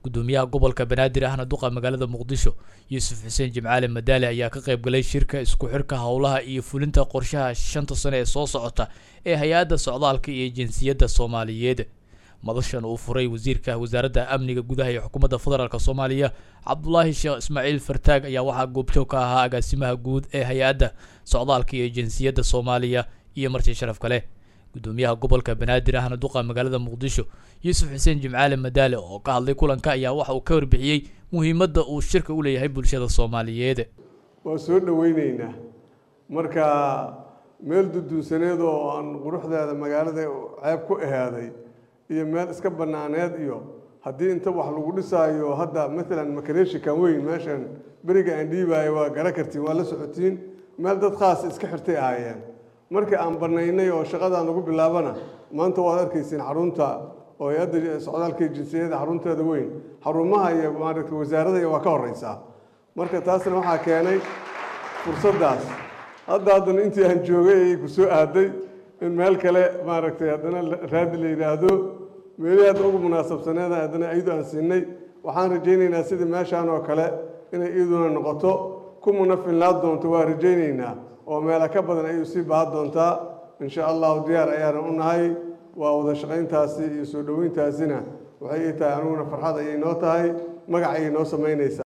gudoomiyaha gobolka banaadir ahna duqa magaalada muqdisho yuusuf xuseen jimcaale madaale ayaa ka qayb galay shirka isku xirka howlaha iyo fulinta qorshaha shanta sano ee soo socota ee hay-adda socdaalka iyo jinsiyadda soomaaliyeed madashan uu furay wasiirka wasaaradda amniga gudaha ee xukuumadda federaalk soomaaliya cabdulaahi sheekh ismaaciil fartaag ayaa waxaa goobjoog ka ahaa agaasimaha guud ee hay-adda socdaalka iyo jinsiyadda soomaaliya iyo marti sharaf kale gudoomiyaha gobolka banaadir ahna duqa magaalada muqdisho yuusuf xuseen jimcaale madaale oo ka hadlay kulanka ayaa waxa uu ka warbixiyey muhiimadda uu shirka u leeyahay bulshada soomaaliyeed waa soo dhoweyneynaa marka meel duduunsaneed oo aan quruxdeeda magaalada ceeb ku ahaaday iyo meel iska banaaneed iyo haddii inta wax lagu dhisaayo hadda maalan makareeshikan weyn meeshan beriga aan dhiibaayo waa gara kartiin waa la socotiin meel dad khaas iska xirtay ahaayeen markii aan banaynay oo shaqadaan lagu bilaabana maanta waad arkaysiin xarunta oo hay-adda socdaalka iyo jinsiyada xarunteeda weyn xarumaha iyo maaragtay wasaarada waa ka horeysaa marka taasna waxaa keenay fursaddaas hadda haddana intii aan joogay ayay ku soo aaday in meel kale maaragtay haddana raadi la yidhaahdo meelihii hadda ugu munaasabsaneeda haddana iyadu aan siinay waxaan rajaynaynaa sidii meeshaan oo kale inay iyaduna noqoto kumuna finlaad doonto waa rajaynaynaa oo meela ka badan ayuu sii baahan doontaa insha allahu diyaar ayaanan u nahay waa wada shaqayntaasi iyo soo dhoweyntaasina waxay ii tahay aniguna farxad ayay noo tahay magac ayay noo samaynaysaa